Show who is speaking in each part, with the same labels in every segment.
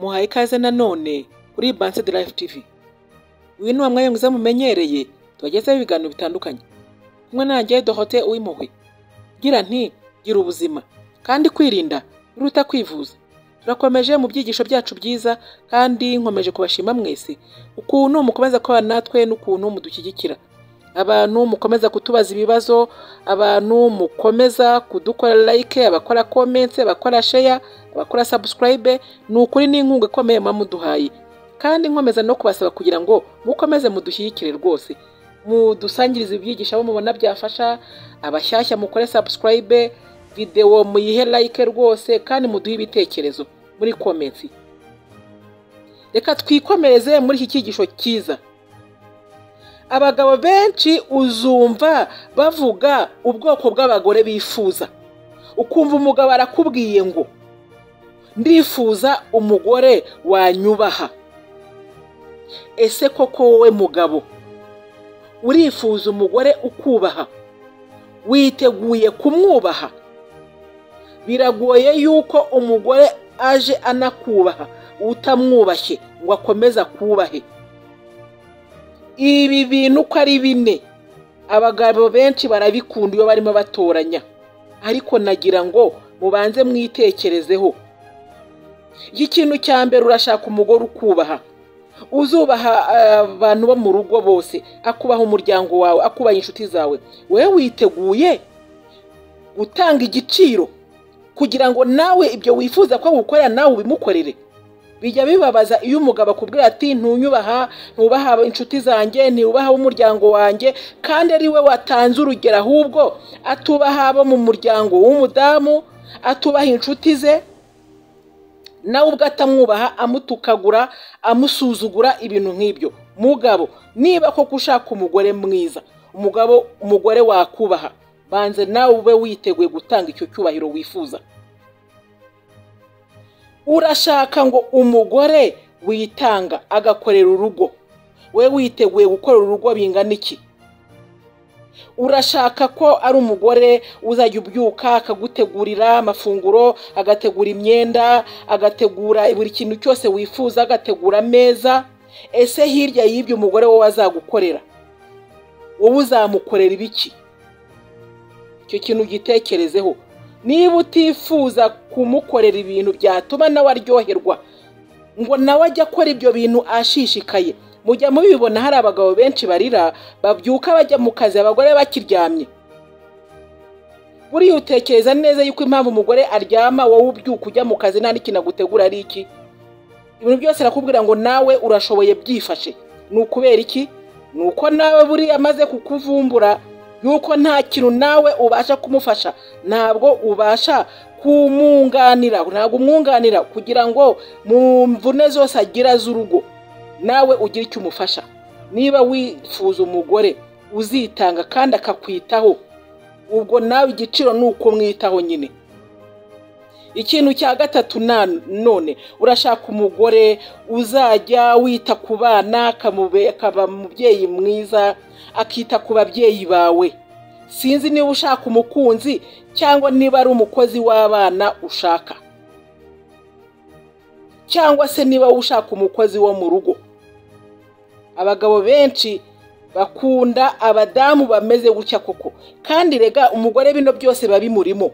Speaker 1: muhaye ikaze nanone kuri Banse de Life TV ngwino wa mwayunguze mumenyereye tubagezeho ibiganiro bitandukanye kumwe nanjye Dorote Uwimpuhwe ngira nti gira ubuzima kandi kwirinda biruta kwivuza turakomeje mu byigisho byacu byiza kandi nkomeje kubashima mwese ukuntu mukomeza kubana natwe n'ukuntu mudushyigikira abantu mukomeza kutubaza ibibazo abantu mukomeza kudukora like abakora comments abakora share abakora subscribe ni ukuri n'inkunga ikomeye muba muduhaye kandi nkomeza no kubasaba kugira ngo mukomeze mudushyigikire rwose mudusangirize ibyigisho abo mubona byafasha abashyashya mukore subscribe videwo muyihe like rwose kandi muduhe ibitekerezo muri comments reka twikomereze muri iki cyigisho cyiza abagabo benshi uzumva bavuga ubwoko bw'abagore bifuza ukumva umugabo arakubwiye ngo ndifuza umugore wanyubaha ese koko wowe mugabo urifuza umugore ukubaha witeguye kumwubaha biragoye yuko umugore aje anakubaha utamwubashye ngo akomeze akubahe ibi bintu uko ari bine abagabo benshi barabikunda iyo barimo batoranya ariko nagira ngo mubanze mwitekerezeho iki kintu cya mbere urashaka umugore ukubaha uzubaha eh, abantu bo mu rugo bose akubaha umuryango wawe akubaha inshuti zawe wowe witeguye gutanga igiciro kugira ngo nawe ibyo wifuza ko gukorera nawe ubimukorere bijya bibabaza iyo umugabo akubwira ati ntunyubaha ntubaha inshuti zanjye ntubaha umuryango wanjye kandi ari we watanze urugero ahubwo atubaha abo mu muryango w'umudamu atubaha inshuti ze nawe ubwo atamwubaha amutukagura amusuzugura ibintu nk'ibyo mugabo niba koko ushaka umugore mwiza umugabo umugore wakubaha banze nawe ube witeguye gutanga icyo cyubahiro wifuza urashaka ngo umugore witanga agakorera urugo we witeguye gukorera urugo bingana iki urashaka ko ari umugore uzajya ubyuka akagutegurira amafunguro agategura imyenda agategura buri kintu cyose wifuza agategura ameza ese hirya y'ibyo umugore wowe azagukorera wowe uzamukorera ibiki icyo kintu ugitekerezeho niba utifuza kumukorera ibintu byatuma nawe aryoherwa ngo nawe ajye akora ibyo bintu ashishikaye mujya mubibona hari abagabo benshi barira babyuka bajya mu kazi abagore bakiryamye buriya utekereza neza yuko impamvu umugore aryama wowe ubyuka ujya mu kazi nta n'ikintu agutegura ari iki ibintu byose arakubwira ngo nawe urashoboye byifashe ni ukubera iki ni uko nawe buriya amaze kukuvumbura yuko nta kintu nawe ubasha kumufasha ntabwo ubasha kumwunganira ntabwo umwunganira kugira ngo mu mvune zose agira z'urugo nawe ugira icyo umufasha niba wifuza umugore uzitanga kandi akakwitaho ubwo nawe igiciro ni uko mwitaho nyine ikintu cya gatatu none urashaka umugore uzajya wita ku bana akaba umubyeyi mwiza akita ku babyeyi bawe sinzi niba ushaka umukunzi cyangwa niba ari umukozi w'abana ushaka cyangwa se niba ushaka umukozi wo mu rugo abagabo benshi bakunda abadamu bameze gutya koko kandi rega umugore bino byose babimurimo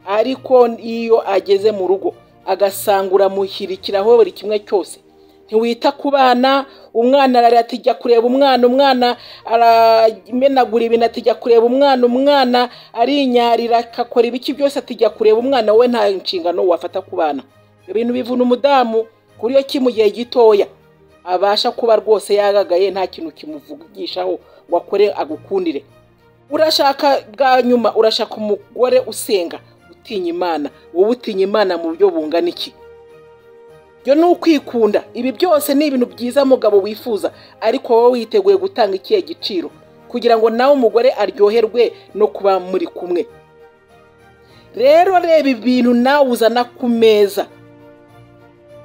Speaker 1: ariko iyo ageze mu rugo agasanga uramuhirikiraho buri kimwe cyose ntiwita ku bana umwana ararira ati jya kureba umwana umwana aramenagura ibintu ati jya kureba umwana umwana arinyarira akakora ibiki byose ati jya kureba umwana we nta nshingano wafata ku bana ibintu bivuna umudamu kuri iyo mu gihe gitoya abasha kuba rwose yagagaye nta kintu kimuvugishaho ngo akore agukundire urashaka bwa nyuma urashaka umugore usenga utinya imana wowe utinya imana mu buryo bungana iki byo ni ukwikunda ibi byose ni ibintu byiza mugabo wifuza ariko wowe witeguye gutanga ikihe giciro kugira ngo nawe umugore aryoherwe no kuba muri kumwe rero reba ibintu nawe uzana ku meza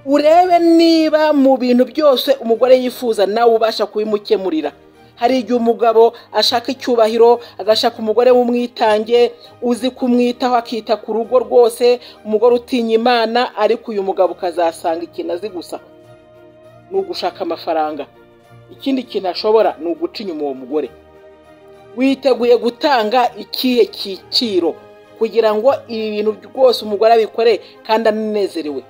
Speaker 1: urebe niba mu bintu byose umugore yifuza nawe ubasha kubimukemurira hari igihe umugabo ashaka icyubahiro agashaka umugore w'umwitange uzi kumwitaho akita ku rugo rwose umugore utinya imana ariko uyu mugabo ukazasanga ikintu azi gusa ni ugushaka amafaranga ikindi kintu ashobora ni uguca inyuma uwo mugore witeguye gutanga ikihe cyiciro kugira ngo ibi bintu rwose umugore abikore kandi anezerewe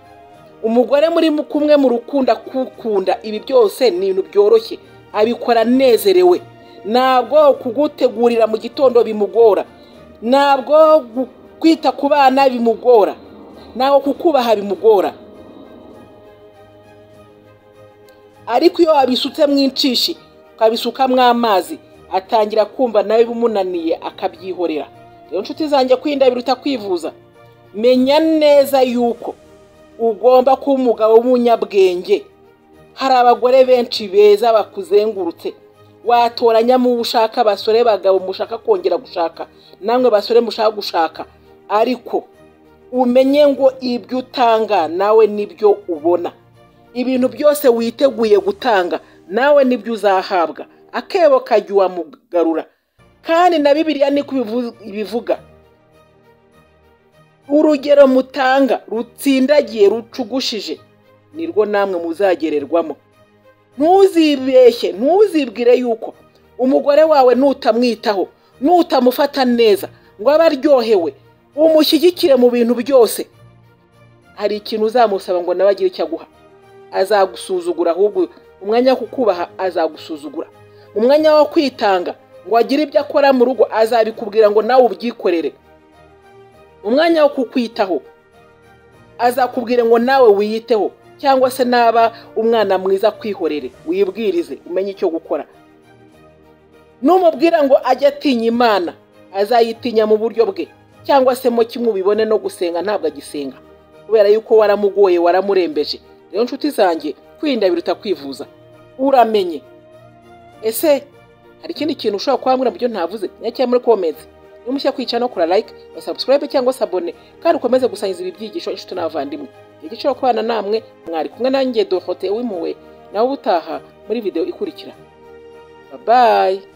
Speaker 1: umugore muri kumwe mu rukundo akukunda ibi byose ni ibintu byoroshye abikora anezerewe ntabwo kugutegurira mu gitondo bimugora ntabwo kwita ku bana bimugora ntabwo kukubaha bimugora ariko iyo wabisutsemo inshishi ukabisukamo amazi atangira kumva nawe bimunaniye akabyihorera rero inshuti zanjye kwirinda biruta kwivuza menya neza yuko ugomba kuba umugabo w'umunyabwenge hari abagore benshi beza bakuzengurutse watoranyamo uwo ushaka basore bagabo mushaka kongera gushaka namwe basore mushaka gushaka ariko umenye ngo ibyo utanga nawe nibyo ubona ibintu byose witeguye gutanga nawe nibyo uzahabwa akebo kajya uwamugarura kandi na bibiriya niko ibivuga urugero mutanga rutsindagiye rucugushije nirwo namwe muzagererwamo ntuzibeshye ntuzibwire yuko umugore wawe nutamwitaho nutamufata neza ngo abe aryohewe umushyigikire mu bintu byose hari ikintu uzamusaba ngo nawe agire icyo aguha azagusuzugura ahubwo umwanya wo kukubaha azagusuzugura umwanya wo kwitanga ngo agire ibyo akora mu rugo azabikubwira ngo nawe ubyikorere umwanya wo kukwitaho azakubwira ngo nawe wiyiteho cyangwa se naba umwana mwiza kwihorere wibwirize umenye icyo gukora numubwira ngo ajye atinya imana azayitinya mu buryo bwe cyangwa se mo kimwe ubibone no gusenga ntabwo agisenga kubera yuko waramugoye waramurembeje rero inshuti zanjye kwirinda biruta kwivuza uramenye ese hari ikindi kintu ushobora kuba byo ntavuze nyakira muri komenti nimushya kwicara no kora like na subscribe cyangwa se abone kandi ukomeze gusangiza ibi byigisho inshuti n'abavandimwe igiciro kubana namwe mwari kumwe nanjye dohote w'impuwe nawe ubutaha muri video ikurikira babayi